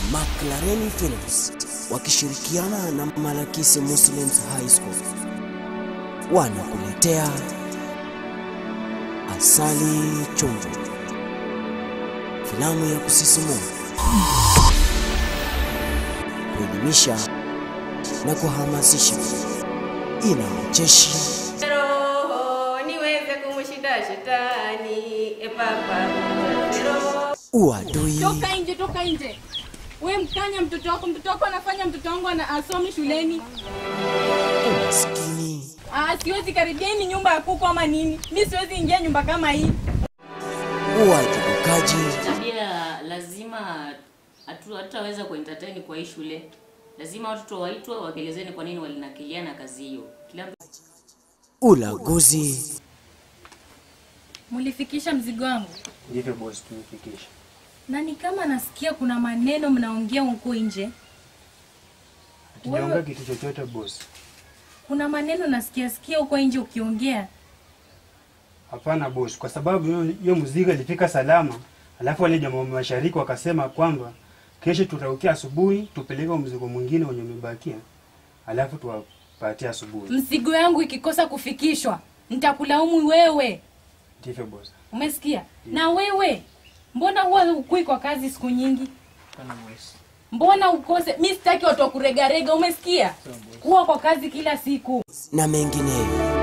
McLaren Films wakishirikiana na Malakisi Muslims High School wanakuletea Asali Chonjo, filamu ya kusisimua, kuelimisha na kuhamasisha. Ina ucheshi, roho niweze kumshinda shetani epapa roho uadui, Toka nje, toka nje. We mkanya mtoto wako, mtoto wako anafanya mtoto wangu ana asomi shuleni. umaskini, Ah, siwezi karibia hii ni nyumba ya kuku ama nini? Mi siwezi ingia nyumba kama hii. uwajibikaji, tabia lazima hatu- hatutaweza kuentertain kwa hii shule. Lazima watoto waitwe waelezeni kwa nini walinakiliana kazi hiyo. Kila mtu ulaguzi, Mulifikisha mzigo wangu, Ndivyo boss, tumefikisha. na ni kama nasikia kuna maneno mnaongea huko nje. Hatujaongea kitu chochote boss. Kuna maneno nasikia sikia huko nje ukiongea. Hapana boss, kwa sababu hiyo- hiyo mzigo ilifika salama, alafu wale jamaa wa mashariki wakasema kwamba kesho tutaukia asubuhi tupeleke mzigo mwingine wenye umebakia, alafu tuwapatie asubuhi. Mzigo yangu ikikosa kufikishwa, nitakulaumu wewe. Ndivyo boss. Umesikia? Na wewe mbona huwa ukui kwa kazi siku nyingi? Mbona ukose? Mi sitaki watu wa kuregarega, umesikia? Kuwa kwa kazi kila siku. na mengineyo.